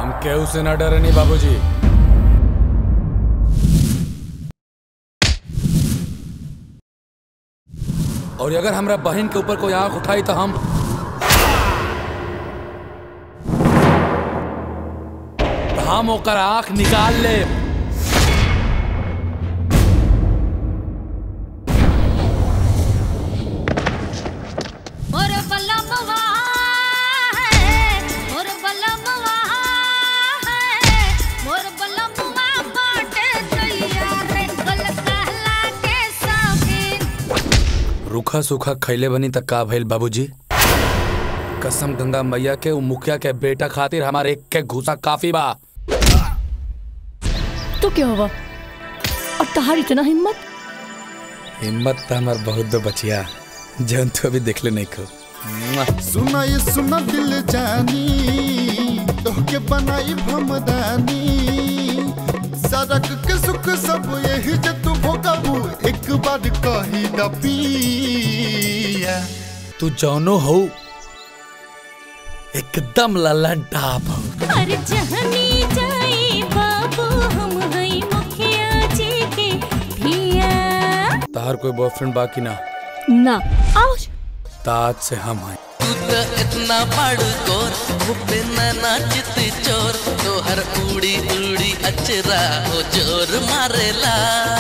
हम केहू से ना डरे नहीं बाबूजी और अगर हमरा बहन के ऊपर कोई आंख उठाई तो हम तो हम ओकर आंख निकाल ले मोर बलमवा है मोर बलमवा है मोर बलमवा बाटे तैयार रे गल कहला के सौकीन रूखा सूखा खैले बनी तक का भइल बाबूजी कसम गंगा मैया के उ मुखिया के बेटा खातिर हमारे एक के घुसा काफी बा तो क्या हुआ और तहार इतना हिम्मत हिम्मत तो हमार बहुत दो बचिया जौन तो अभी देखले नहीं को सुना ये सुना दिल जानी तोहके बनाई भमदानी सड़क के सुख सब यही जे तू भोगबू एक बार कही द पिया तू जौनो हो एकदम लल्लन टाप हो हर जहनी जाई बाबू हम हई मुखिया जी के धिया तार कोई बॉयफ्रेंड बाकी ना ना आओ ताज से हम हैं तू तो इतना बड़को मुझे ना चित चोर तोहर उड़ी उड़ी अचरा हो जोर मारेला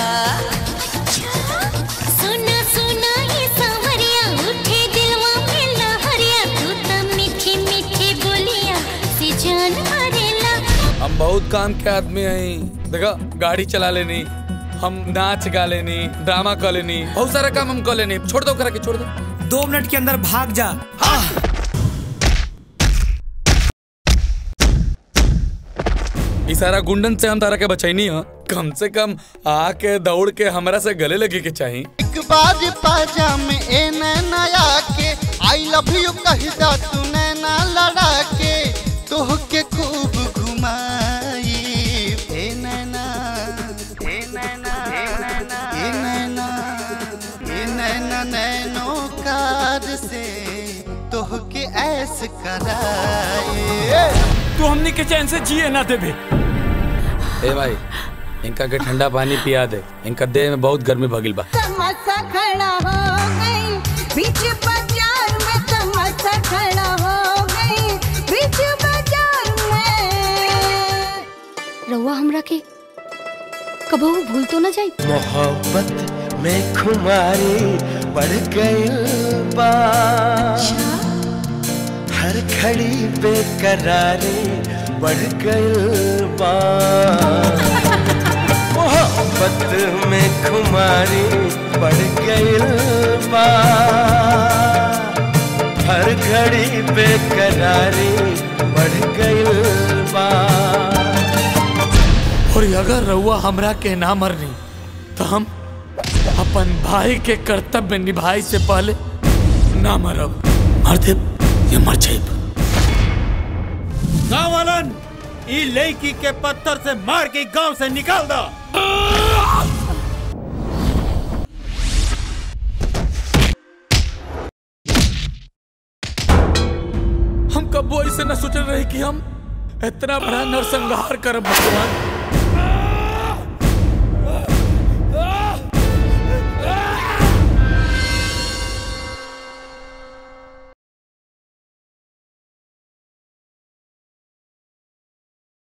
सुना सुना ये सावरिया उठे दिलवा में लहरिया तू तो मीठी मीठी बोलिया से जान मारेला हम बहुत काम के आदमी हैं देखो गाड़ी चला लेनी हम नाच गा लेनी ड्रामा कर लेनी बहुत सारा काम हम कर लेनी छोड़ दो करा के छोड़ दो दो मिनट के अंदर भाग जा ई सारा गुंडन से हम तारा के बचैनी है कम से कम आके दौड़ के हमरा से गले लगे के चाहिए एक बार पाजामे ए नैना आके आई लव यू कही दा तू नैना लड़ा के तोहके खूब घुमाई ए नैना ए नैना ए नैना ए नैना ए नैना नैनो कार से तोहके ऐस कराए तू हमनी के चैन से जिए ना देबे ए भाई इनका के ठंडा पानी पिया दे इनका देह में बहुत गर्मी भगिल बा तमाशा खड़ा हो गई बीच बाजार में तमाशा खड़ा हो गई बीच बाजार में रउआ हमरा के कबहू भूल तो ना जाई मोहब्बत में खुमारी बढ़ गई बा हर घड़ी बेकरारी बढ़ गई बा मोहब्बत में खुमारी बढ़ गई बा हर घड़ी बेकरारी बढ़ गई बा और अगर रउआ हमरा के ना मरनी तो हम अपन भाई के कर्तव्य निभाई से पहले ना मरब मर दे ये मर जाइब गाँव वालन ई लड़की के पत्थर से मार के गांव से निकाल दो हम कबो ऐसे न सोचल रहे कि हम इतना बड़ा नरसंहार करब भगवान